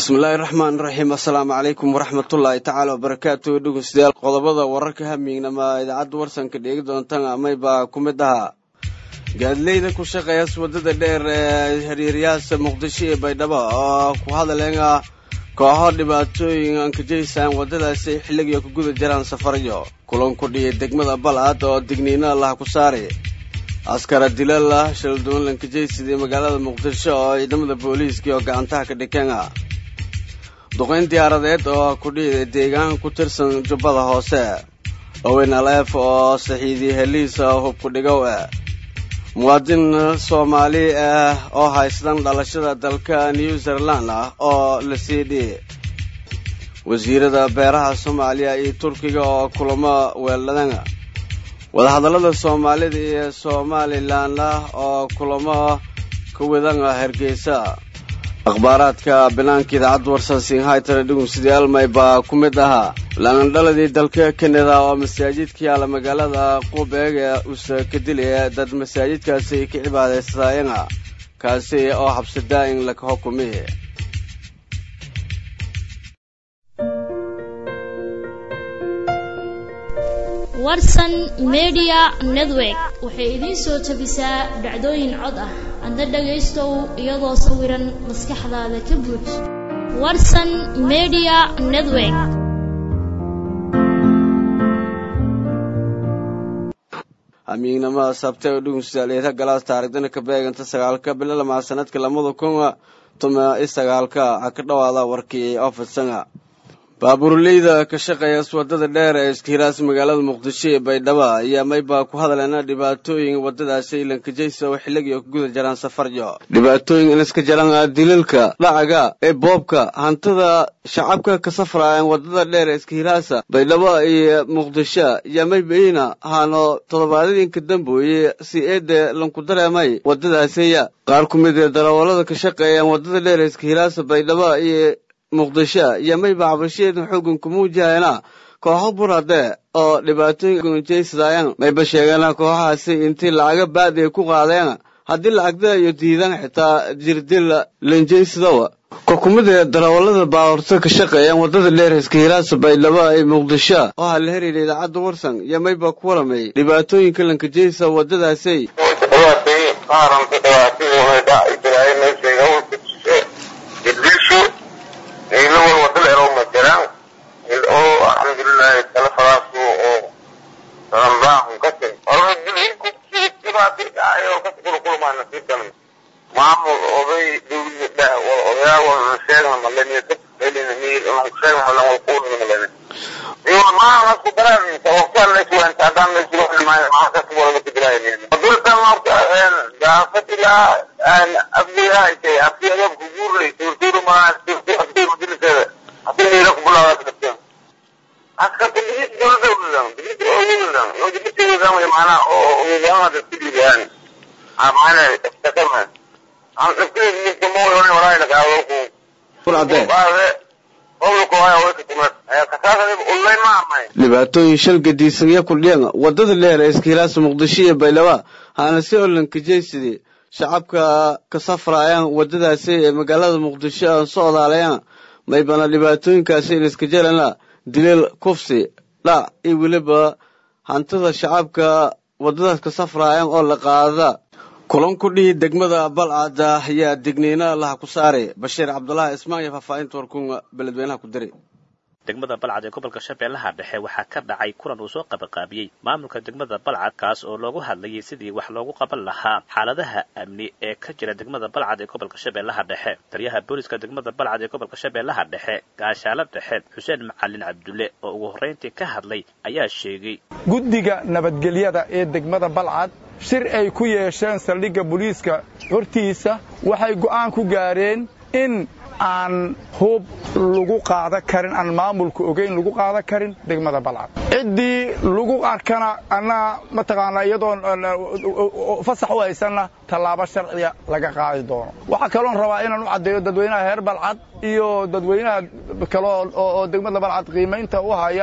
bismillaahi raxmaan raxiim assalaamu calaykum waraxmatullaahi tacaala wabarakaatu dhegeystayaal qodobada wararka hamiignama idaacadda warsanka dheegi doontaan amaybaa ku mid ahaa gaadileyda ku shaqeeyaas waddada dheer ee xiriiryahaasa muqdisho iyo baydhabo oo ku hadaleena kooxo dhibaatooyin aan ka jeysaan waddadaasi ay xilligiio ku guda jiraan safaryo kulan ku dhiyay degmada balcad oo digniino laha ku saari askara dilal ah shalduwan lankajeysidii magaalada muqdisho oo ciidamada booliiskii oo gacantaha ka dhikeena duqayn diyaaradeed oo ku dhiiday deegaan ku tirsan jubbada hoose owen aleef oo saxiidii heliisa hubku dhigow ah muwaadin soomaali ah oo haystan dhalashada dalka new zealand ah oo la sii dhihi wasiirada beeraha soomaaliya iyo turkiga oo kulamo weeladana wadahadallada soomaalida iyo somalilan ah oo kulamo ka wadana hargeysa akhbaaraadka banaanka idaacadda warsansiin haytana dhugumsidii almay baa ku mid ahaa laandhaladii dalka kanada oo masaajidka yaala magaalada qubeeg ee usa ka dilaya dad masaajidkaasi ka cibaadaysataayana kaasi oo xabsidaa in laka xukumihi warsan media network waxay idiin soo tabisaa dhacdooyin cod ah adna dhagaystow iyadoo sawiran maskaxdaada ka buuj warsan media network hamiignamada sabte oo dhugumsidaaleeta galaas taarigdana ka beeganta sagaalka bilo lamaa sanadka lamada kun tuma i sagaalka ha ka dhawaada warkii oo fidsana baabuurleyda ka shaqeeya wadada dheer ee iskahiraas magaalada muqdisho ee baydhabo ayaa maybaa ku hadaleena dhibaatooyin wadadaasi ilankajaysa oo xilligii ku guda jiraan safaryo dhibaatooyin in iska jaran dilalka dhacaga ee boobka hantida shacabka ka safraayaan wadada dheer ee iskahiraasa baydhabo iyo muqdisho ayaa maybayina haano toddobaadadinka dambooye si eede lanku dareemay wadadaasiya qaar ku mid ee darawallada ka shaqeeyaan wadada dheer ee iskahiraasa baydhabo iyo muqdisho iyo mayba cabashiyeedan xoogan ku muujahayna kooxo burade oo dhibaatooyin jeysadaayan mayba sheegeena kooxahaasi intii lacaga baadi ay ku qaadeen haddii lacagda iyo diidan xitaa jirdil lanjeysadowa kokumida darawallada baawarto ka shaqeeyaan waddada dheer iskahiraasa baydhabo ee muqdisho oo ha la heriira idaacadda warsan iyo mayba ku waramay dhibaatooyinka lankajeysa waddadaasi ilawal wadada ero majaraan oo alxamdulilahi talafadaasu oo salanbaahun kasin dhibaati dhacay oo kaskulkulmaa nasiibkan maamul oday dawlada odayaal wala sheegan maleni dadkaelina miir sheegan malan wal kuulina maleni iyo maa nasku daraan sababtaan layswanta haddaan layswahlimaayo maxaa kasku wala kujiraayan dulkan marka daafad ilaa abdiyaa intay abdiyada kuguurlay turturu maa dhibaatooyin shal gadiisanya kudhiyan wadada dheer ee iskihilaasa muqdisho iyo baydhaba haana si olankajeysidi shacabka ka safraayaan waddadaasi ee magaalada muqdisho aan soo odaalayaan maybana dhibaatooyinkaasi in iska jelana dileel kufsi dhac iyo weliba hantida shacabka waddadaas ka safraayaan oo la qaada kulan ku dhihi degmada balcada ayaa digniino laha ku saaray bashiir cabdulaahi ismaan iyo faahfaahinta warkuun beledweynaha ku diray degmada balcad ee gobolka shabeellaha dhexe waxaa ka dhacay kulan uu soo qabanqaabiyey maamulka degmada balcad kaas oo loogu hadlayay sidii wax loogu qaban lahaa xaaladaha amni ee ka jira degmada balcad ee gobolka shabeellaha dhexe taliyaha booliska degmada balcad ee gobolka shabeellaha dhexe gaashaalo dhexe xuseen macalin cabdulle oo ugu horrayntii ka hadlay ayaa sheegay guddiga nabadgelyada ee degmada balcad shir ay ku yeesheen saldhigga booliiska hortiisa waxay go'aan ku gaareen in aan hub lagu qaada karin aan maamulka ogeyn lagu qaada karin degmada balcad ciddii lagu arkana annaga mataqaanaa iyadoon fasax u haysanna tallaabo sharciga laga qaadi doono waxaa kaloon rabaa inaan u caddeeyo dadweynaha reer balcad iyo dadweynaha kale oo degmada balcad qiimaynta u haya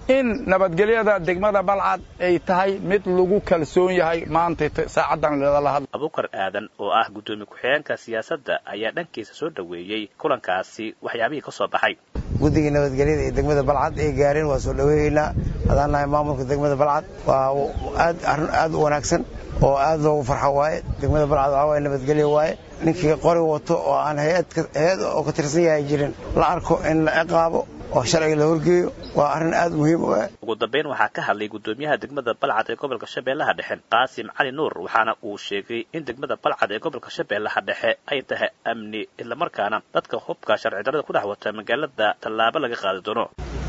in nabadgelyada degmada balcad ay tahay mid lagu kalsoon yahay maanta saacaddan lala hadla abukar aadan oo ah guddoomiye ku-xigeenka siyaasadda ayaa dhankiisa soo dhoweeyey kulankaasi waxyaabihii ka soo baxay guddigii nabadgelyada ee degmada balcad ay gaareen waa soo dhaweynaynaa hadaan nahay maamulka degmada balcad waa aad arrin aad u wanaagsan oo aad loogu farxo waaye degmada balcad waxaa waaye nabadgelyo waaye ninkii qori wato oo aan hay-ad oo ka tirsan yahay jirin la arko in la ciqaabo oo sharciga la horgeeyo waa arrin aad muhiim u ah ugu dambeyn waxaa ka hadlay guddoomiyaha degmada balcad ee gobolka shabeellaha dhexe qaasim cali nuur waxaana uu sheegay in degmada balcad ee gobolka shabeellaha dhexe ay tahay amni islamarkaana dadka hubka sharci darrada ku dhex wata magaalada tallaabo laga qaadi doono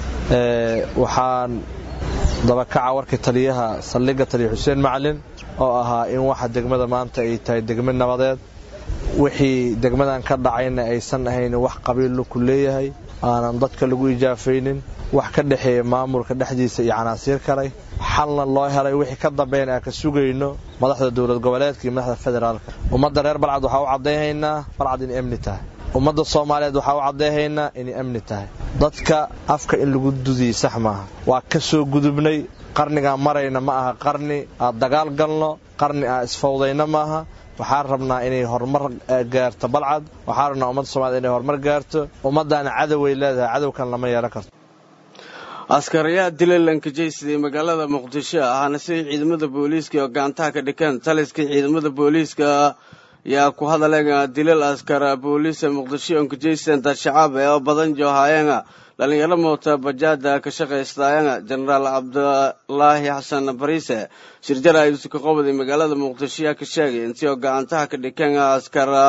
waxaan dabakaca warkii taliyaha saldhigga taliya xuseen macalin oo ahaa in waxa degmada maanta ay tahay degmad nabadeed wixii degmadan ka dhacayna aysan ahayn wax qabiillu ku leeyahay aanan dadka lagu ijaafaynin wax ka dhexeeya maamulka dhexdiisa iyo canaasiir kalay xalna loo helay wixii ka dambeyn aan ka sugayno madaxda dowlad goboleedka iyo madaxda federaalka ummadda reer balcad waxaa u caddayhaynaa balcad inay amni tahay ummadda soomaaliyeed waxaa u caddayhaynaa inay amni tahay dadka afka in lagu dudiyey sax maaha waa ka soo gudubnay qarnigaan marayna ma aha qarni aad dagaal galno qarni aan isfawdayna maaha waxaan rabnaa inay horumar gaarto balcad waxaan rabnaa ummadda somaliyed inay horumar gaarto ummaddaana cadoway leedahay cadowkan lama yeelan karto askarayaha dilalanka jeysiday magaalada muqdisho ahna siday ciidamada booliiska oo gaantaha ka dhikeen taliska ciidamada booliiska yaa ku hadaleen dilal askara booliisa muqdisho onka jeysan dad shacab ee oo badan joohaayeen dhalinyaro moota bajaada ka shaqaystaayeen jenaraal cabdulaahi xasan bariise shirjar ayuusi ka qobday magaalada muqdisho yaa ka sheegay intii oo gacantaha ka dhikeen askara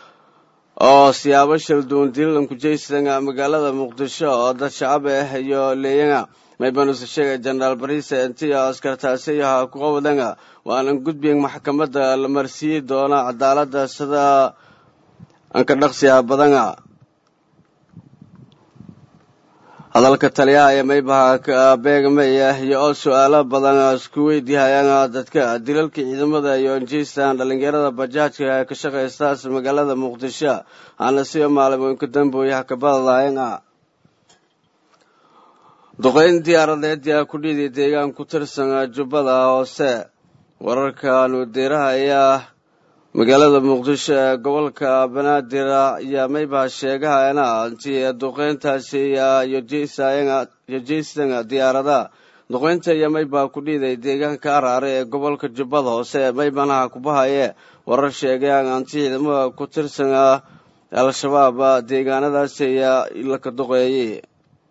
oo siyaabo shalduwan dilalanku jeysan magaalada muqdisho oo dad shacab ah iyo leeyana maybanuuse sheegay jenaraal bariise intii oo askartaasi yaha ku qobdan waanan gudbiyen maxkamadda la marsiiyi doona cadaaladda sida anka dhaqsiha badana hadalka taliyaha ee maybaha ka beegmaya iyo oo su-aalo badan isku weydiihayaan dadka dilalka ciidamada iyo onjeystan dhalinyarada bajaajka ka shaqaystaas magaalada muqdisho aana siyo maalimoynka dambooyaha ka badadahayn duqeyn diyaaradeed yaa ku dhiiday deegaan ku tirsan jubbada hoose wararka nuudeeraha ayaa magaalada muqdisho ee gobolka banaadir ayaa maybaha sheegahayana intii duqeyntaasi iyo jeystan diyaarada duqeynta iyo maybaha ku dhiiday deegaanka araare ee gobolka jubbada hoose maybanaha kubahaye warar sheegayaan anti ciidamada ku tirsan al-shabaab deegaanadaasi ayaa laka duqeeyey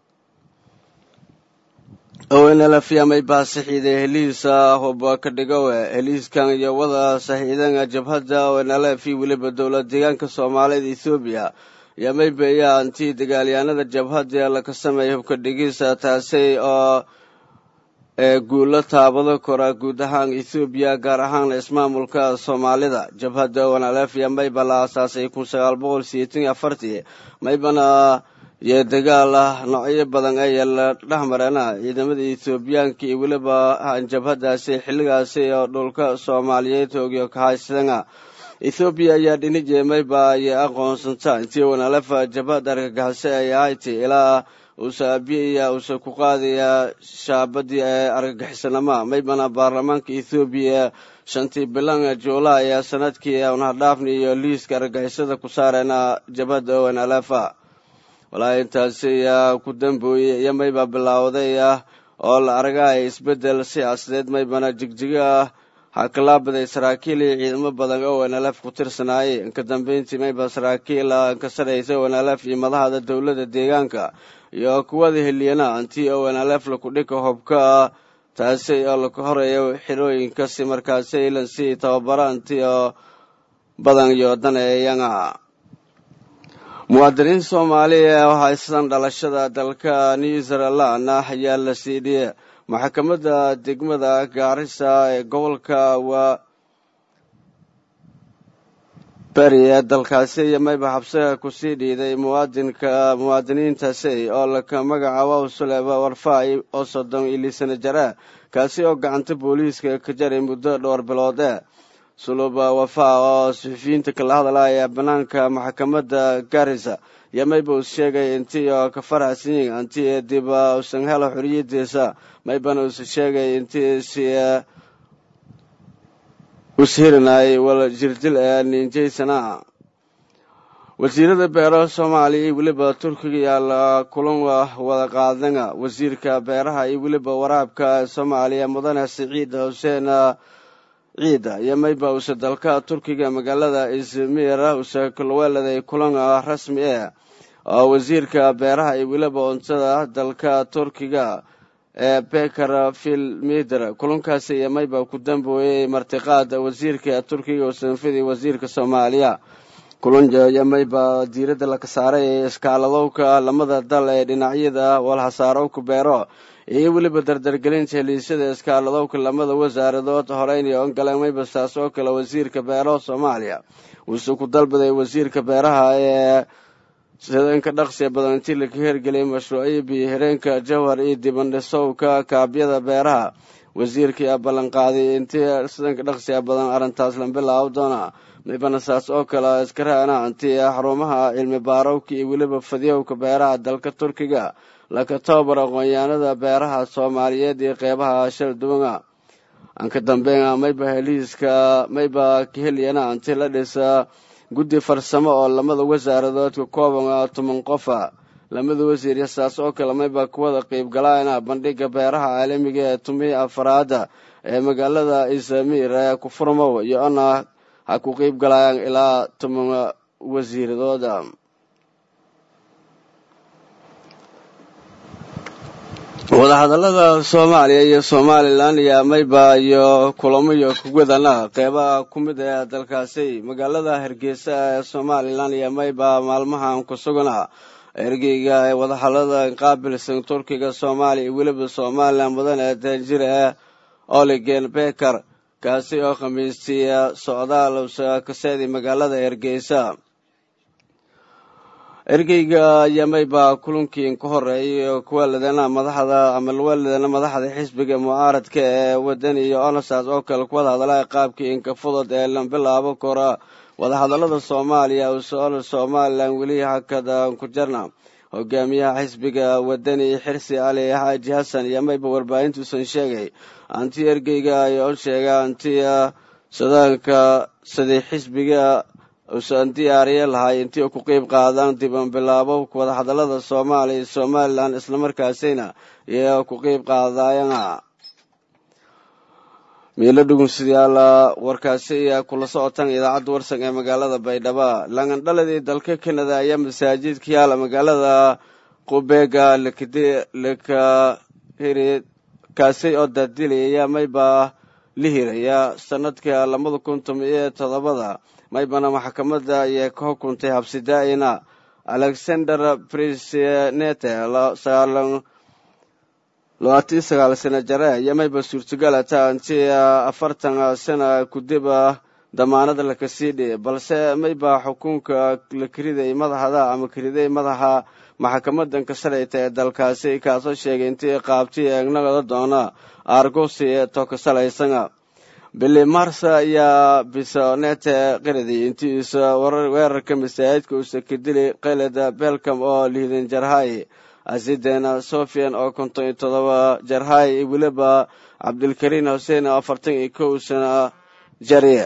ownlafya maybaha saxiiday heliisa hub ka dhigowe heliiskan iyo wada saxiidan jabhadda ownlf weliba dowlad deegaanka soomaalida ethoobiya iyo maybeya antii dagaalyahanada jabhadda laka sameeyay hubka dhigisa taasi oo ee guulo taabado kora guud ahaan ethoobiya gaar ahaan ismaamulka soomaalida jabhadda ownlf iyo mayba la aasaasay kun sagaal boqol sideetan iyo afartii maybana iyo dagaal ah noocyo badan ayaa la dhex mareena ciidamada ethoobiyaanka iyo weliba jabhadaasi xilligaasi oo dhulka soomaaliyeed hoogiyo ka haysadana ethoobiya ayaa dhinijee mayba ayay aqoonsanta intii wanalefa jabhad argagaxise ay ahaytay ilaa uusa abiya uusa ku qaadaya shaabadii ee argagixisanama maybana baarlamaanka ethoobiya shantii bilan juulaay ee sanadkii unhadhaafni iyo liiska argagixisada ku saareena jabhadda ownalefa walaahi intaasi ayaa ku dambooyey iyo mayba bilaawday ah oo la argaya isbeddel siyaasadeed maybana jigjigo ah hakalaabaday saraakiil iyo ciidamo badan oo wanalaf ku tirsanaayay inka dambeyntii mayba saraakiil ka saraysa wanalaf iyo madahda dowladda deegaanka iyo kuwada heliyana antii oo wanalaf laku dhika hobka taasi oo laka horeeyo xirooyinkasi markaasi ilansi tababaro antii oo badan iyo daneeyana muwaadiniin soomaaliya oo haysan dhalashada dalka new zealand ayaa la siidhiyey maxkamadda degmada gaarisa ee gobolka waa beri ee dalkaasi iyo mayba xabsiga kusii dhiiday muwaadinka muwaadiniintaasi oo laka magacaabo suleba warfaay oo soddon iyo lisana jara kaasi oo gacanta booliiska ka jaray muddo dhowr biloode suluba wafa oo suxufiyiinta kala hadlaya banaanka maxkamadda garisa iyo mayba us sheegay intii oo ka faraxsanyiin intii dib usan helo xoriyadiisa maybana us sheegay intii si ushirinay wala jirdil ee ninjaysana wasiirada beeraha soomaaliya iyo weliba turkiga yaala kulan wada qaadana wasiirka beeraha iyo weliba waraabka soomaaliya mudane siciid xuseen ciida iyo mayba use dalka turkiga magaalada izmir use kulweeladay kulan rasmi ah oo wasiirka beeraha iyo weliba cuntada dalka turkiga ee beker filmider kulankaasi iyo mayba ku dambeeyey martiqaada wasiirka turkiga usanfidi wasiirka soomaaliya kulanja mayba diiradda laka saaray ee iskaaladowka lamada dal ee dhinacyada walhasaarowka beero iyo weliba dardargelinta heliisyada iskaaladowka lamada wasaaradood horeynay ongaleen mayba saas oo kale wasiirka beeraha soomaaliya wuuse ku dalbaday wasiirka beeraha ee sidanka dhaqsiya badan intii laka hergeliyay mashruucyo biyo hireenka jawhar iyo dibandhisowka kaabyada beeraha wasiirkii a ballanqaaday intii sidanka dhaqsiya badan arrintaas la bilaaw doona maybana saas oo kale iskaraana intii xarumaha cilmi baarowka iyo weliba fadiyowka beeraha dalka turkiga laka tababar aqoonyahanada beeraha soomaaliyeed iyo qeybaha shal duwana anka dambeyn mayba heliiska mayba kaheliyana intii la dhisa guddi farsamo oo lamada wasaaradood ka kooban toban qofa lamada wasiir saas oo kale mayba kuwada qeyb galaana bandhiga beeraha caalamiga ee tumihii afaraada ee magaalada izamir ee kufurmow iyo ona ha ku qeyb galayaan ilaa toban wasiiradooda wadahadalada soomaaliya iyo somalilan iyo mayba iyo kulamo iyo kuwadana qeybaha ku mid ee dalkaasi magaalada hargeysa ee somalilan iyo mayba maalmahan ku sugana ergeyga ee wadahadalada qaabilsan turkiga soomaaliya iyo weliba somalilan mudan ee danjir ee oligen beker kaasi oo khamiistiya socdaal kaseedi magaalada hargeysa ergeyga yamayba kulankii ka horeeyay kuwaladana madaxda ama luwaladana madaxda xisbiga mucaaradka ee wadani iyo onasaas oo kale kuwada hadalaa qaabkii inka fudud ee la bilaabo kora wadahadalada soomaaliya usoona somalilan weli hakada ku jarna hogaamiyaha xisbiga wadani xirsi cali xaaji xasan iyo mayba warbaahintuusan sheegay anti ergeyga ayaa sheega anti sadaanka sidii xisbiga usan diyaariya lahay intii ku qeyb qaadaan diban bilaabo wadahadalada soomaaliya iyo somalilan islamarkaasina iyo ku qeyb qaadayana miilo dhugunsidayaal warkaasi ayaa kula socotaan idaacadda warsan ee magaalada baydhabo langandhaladii dalka canada ayaa masaajidka yaala magaalada qubeega lakahiri kaasi oo daadilaya mayba la hiraya sanadka labada kun toban iyo todobada maybana maxkamadda ayay ka xukuntay habsidaa'ina alexander prisnete labaatan sagaal sano jare iyo mayba suurtagal taa intii afartan sana kudib damaanada lakasii dhiy balse mayba xukunka la keriday madaxda ama keriday madaxa maxkamadan ka salayta ee dalkaasi kaasoo sheegay intii qaabtii eegnagada doona argosi to ka salaysana bili marsa ayaa bisonete qiradi intiisa weerarka masaajidka uusa ka dili qaylada belcom oo lihidan jarhay asidena sofian oo konton iyo todoba jarhay iyo weliba cabdilkariin xuseen oo afartan iyo kow sana jariye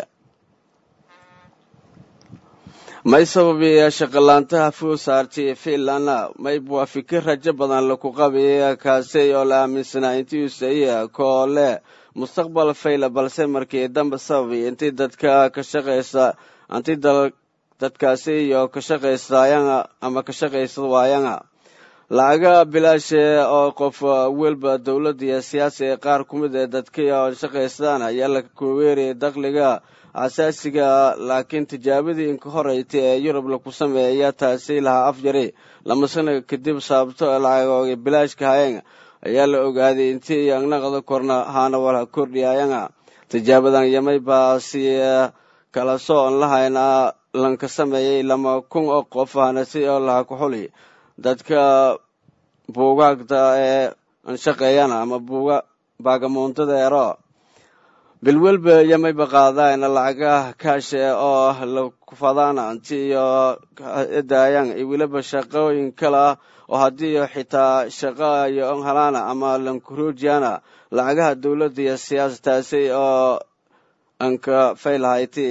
may sababi shaqalaantaha fuu saartay finland mayb waa fikir rajo badan laku qabay kaasi oo la aaminsanaa intii usaiya koole mustaqbal fayla balse markii dambe sababay intii dadka ka shaqaysa intii dadkaasi iyo ka shaqaysayana ama ka shaqaysa waayana lacaga bilaashe oo qof welba dowladda iyo siyaasi ee qaar ku mid ee dadka oo shaqaystaan ayaa la kuweeriyay dakhliga asaasiga laakiin tijaabadii inka horeytay ee yurub laku sameeya taasi lahaa afjari lama sano kadib sababto lacagooga bilaashka hayan ayaa la ogaaday intii angnaqada korna haana wala kordhiyayana tijaabadan yamay baa si kala sooon lahayna lanka sameeyey lama kun oo qof ahna si oo laha ku xuli dadka buugaagta ee anshaqeeyana ama buuga baagamuuntada ero bilwelba yamayba qaadaan lacagaha kaashe oo la kufadaan anti iyo daayaan iyo weliba shaqooyin kale oo haddii xitaa shaqa iyo halaana ama lankuruujiyana lacagaha dowladda iyo siyaasataasi oo anka faylhayti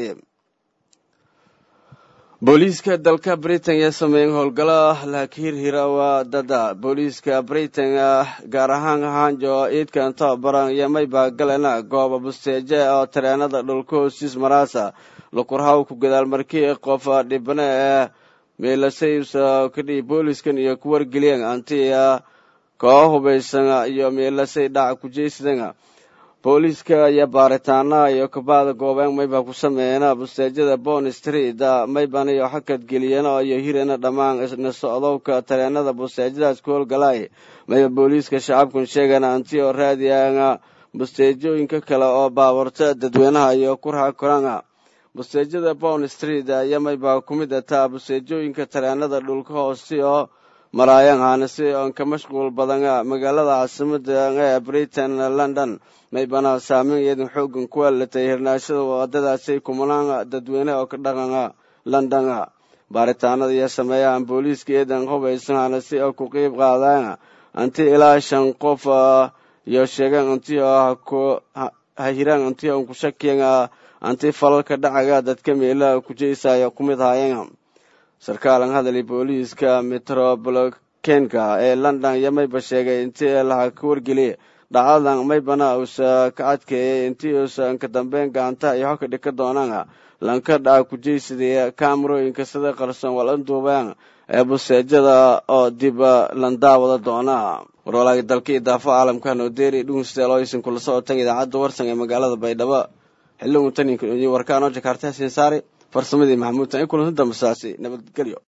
booliiska dalka britain ayaa sameeyeen howlgalo laakiin hirawa dada booliiska britain gaar ahaan hanjo iidkan tababaran iyo mayba galena gooba busteeje oo tareenada dhulka hoostiis maraasa lakurhaw ku gadaal markii qof dhibane ee meelasaysa kadhii booliskan iyo ku wargeliyeen antiya koo hubaysan iyo meelasay dhaca kujeysadana booliiska iyo baaritaana iyo kabaada goobeen mayba ku sameeyeen busteejada bon street mayban iyo xakad geliyeen iyo hirana dhammaan isna socdowka tareenada busteejadaas ku howlgalay mayba booliiska shacabkun sheegan anti oo raadiyaan busteejooyinka kale oo baaburta dadweynaha iyo kurha korana busteejada bon street iyo mayba ku mid ataa busteejooyinka tareenada dhulka hoosi oo maraayaan haanasi oon ka mashquul badan magaalada caasimada ee britain london maybana saameyn iyadin xoogan ku alatay hirnaashada wadadaasi kumanaan dadweyne oo ka dhaqana london baaritaanada iyo sameeyaan booliiska iyadan hubaysan haanasi oo ku qeyb qaadaan anti ilaa shan qof iyo sheegeen anti ha hiraan anti on ku shakiyan anti falalka dhacaga dadka meela kujeysayo ku mid haayeen sarkaalan hadali booliiska metropolitanka ee london iyo mayba sheegay intii laha ka wargeliya dhacdadan maybana uusa ka adkeeyay intii uusan ka dambeyn gacanta iyo hoka dhika doonaan lanka dhaca kujeysadaya kaamarooyinka sida qarsoon walanduubeen ee buseejada oo dib landaawada doona warwalaagi dalka iyo daafa caalamka nodeeri dhugustel oysan kula socotan idaacadda warsan ee magaalada baydhabo xilligun taninka warkaanoo jakarta hasiin saari farsamadii maxamuud tan i kulanti dambasaasi nabadgelyo